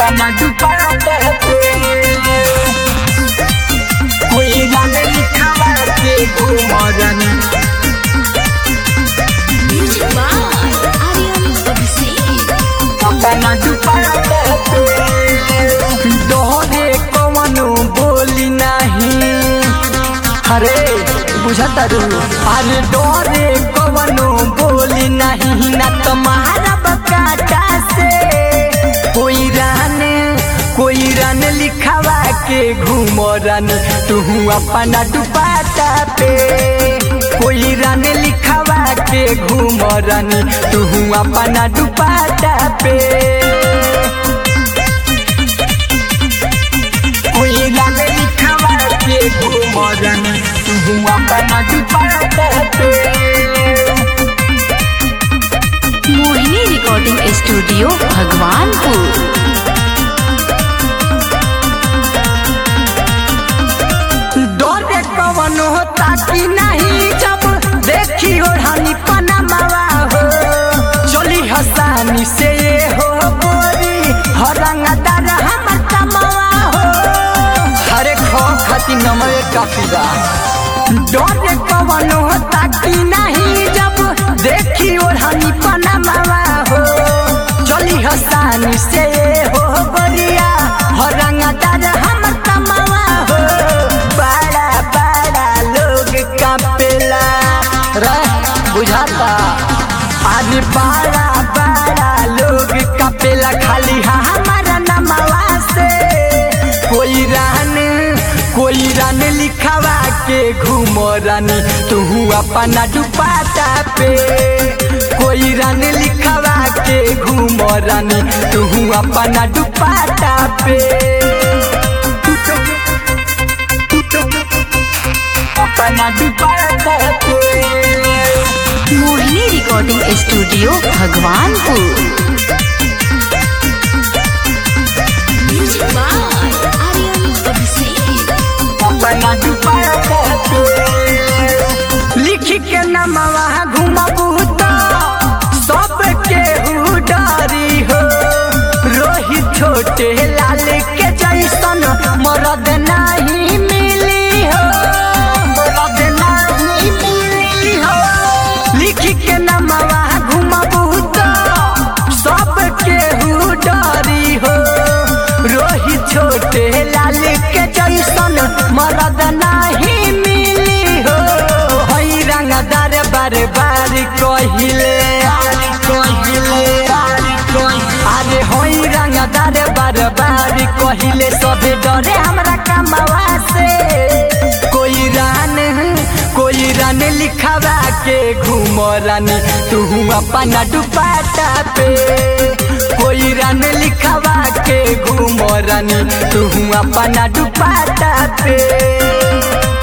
अपना दुपट्टा पे कोई रंग लिखावा के घूमरनी Music by Aryan Abhishek. अपना दुपट्टा पे दोहरे कवनो बोली नहीं अरे बुझता रू अरे डोरे कवनो बोली नहीं ना तुम्हारा बकाटा से कोई रन कोई रन लिखावा के घूम रन तू अपना दुपट्टा पे कोई रन लिखावा के घूम रन तू अपना दुपट्टा पे कोई रंग लिखावा के घूमरन तू अपना दुपट्टा पे मोहिनी रिकॉर्डिंग स्टूडियो भगवानपुर डरे कवन होता कि नहीं जब देखी ओढ़ानी पनामावा हो चली हसानी से ये हो बोरी हरंगदार हमर तमावा हो हरे खो खाती नमरे काफी बा डरे कवन होता कि नहीं जब देखी ओढ़ानी पनामावा हो चली हसानी से ये हो बोरिया हरंगदार हमर तमावा हो बड़ा बड़ा लोग कापेला रे बुझाता आज बड़ा बड़ा लोग कापेला खाली हमारा नमवा से कोई रान कोई रान लिखावा के घूम रानी तू अपना दुपट्टा पे कोई रान लिखावा के घूम रानी तू अपना दुपट्टा पे अपना दुपट्टा पे Mohini recording studio Bhagwanpur Music by Aryan Abhishek. अपना दुपट्टा पे लिख के नमवा घुमबू तो सब के डरी हो रोहित छोटे लाल के जैसन मरद नहीं मिली हो मरद नहीं मिली हो लिख के नमवा घुमबू तो सब के डरी हो रोहित छोटे लाल के जैसन मरद नहीं मिली हो हई रंगदार बार बार कहिले कहिले अरे हई रंगदार बार बार कहिले सबे डरे हमरा कमावा से कोई रान कोई रान लिखावा के घूम रानी तू अपना दुपट्टा पे कोई रान लिखावा के घूम रानी तू अपना दुपट्टा पे